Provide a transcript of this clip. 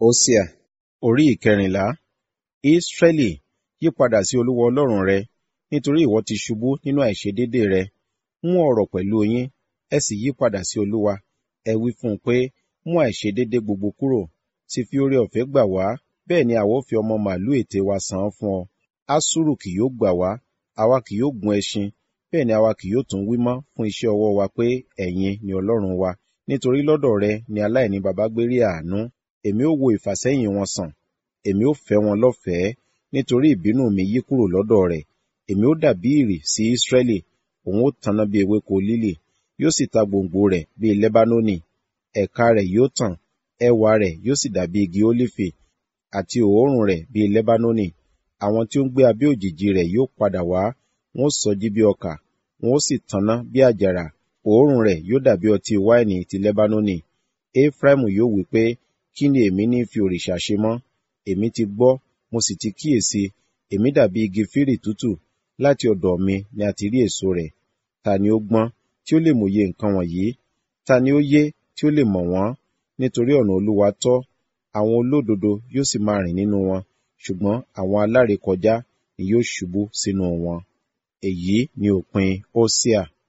Hósíà orí ìkẹrìnlá. Ísírẹ́lì, yípadà sí Olúwa Ọlọ́run rẹ, nítorí ìwọ ti ṣubú nínú àìṣedéédéé rẹ. Mú ọ̀rọ̀ pẹ̀lú yín, ẹ sì yípadà sí Olúwa. Ẹ wí fún un pé, mú àìṣedéédéé gbogbo kúrò, sì fi oore-ọ̀fẹ́ gbà wá, bẹ́ẹ̀ ni àwa ó fi ọmọ màlúù ète wa san án fún ọ. Aṣuru kì yóò gbà wá, àwa kì yóò gun ẹṣin, bẹ́ẹ̀ ni àwa kì yóò tún wí mọ́ fún iṣẹ́ ọwọ́ wa pé, ẹ̀yin ni Ọlọ́run wa. Nítorí lọ́dọ̀ rẹ ni aláìní baba gbé rí àánú. Èmi ó wo ìfàsẹ́yìn wọn sàn, èmi ó fẹ́ wọn lọ́fẹ̀ẹ́, nítorí ìbínú mi yí kúrò lọ́dọ̀ rẹ̀. Èmi ó dàbí ìrì sí Ísírẹ́lì, òun ó tanná bí ewéko lílì, yóò sì ta gbòǹgbò rẹ̀ bí Lẹ́bánónì. Ẹ̀ka rẹ̀ yóò tàn, ẹwà rẹ̀ yóò sì dàbí igi ólífì, àti òórùn rẹ̀ bí Lẹ́bánónì. Àwọn tí ó ń gbé abẹ́ òjìji rẹ̀ yóò padà wá, wọn ó sọjí bí ọkà, wọn ó sì tanná bí àjàrà. Òórùn rẹ̀ yóò dàbí ọtí wáìnì ti Lẹ́bánónì. Éfráímù yóò wí pé, kí ni èmi ní fi òrìṣà ṣe mọ́? Èmi ti gbọ́, mo sì ti kíyèsi, èmi dàbí igi fírì tútù, láti ọ̀dọ̀ mi ni a ti rí èso rẹ̀. Ta ni ó gbọ́n, tí ó lè mòye nǹkan wọ̀nyí? Ta ni ó yé, tí ó lè mọ̀ wọ́n? Nítorí ọ̀nà Olúwa tọ́, àwọn olódodo yóò sì máa rìn nínú wọn, ṣùgbọ́n àwọn alárékọjá ni yóò ṣubú sínú wọn. Èyí ni òpin Hósíà.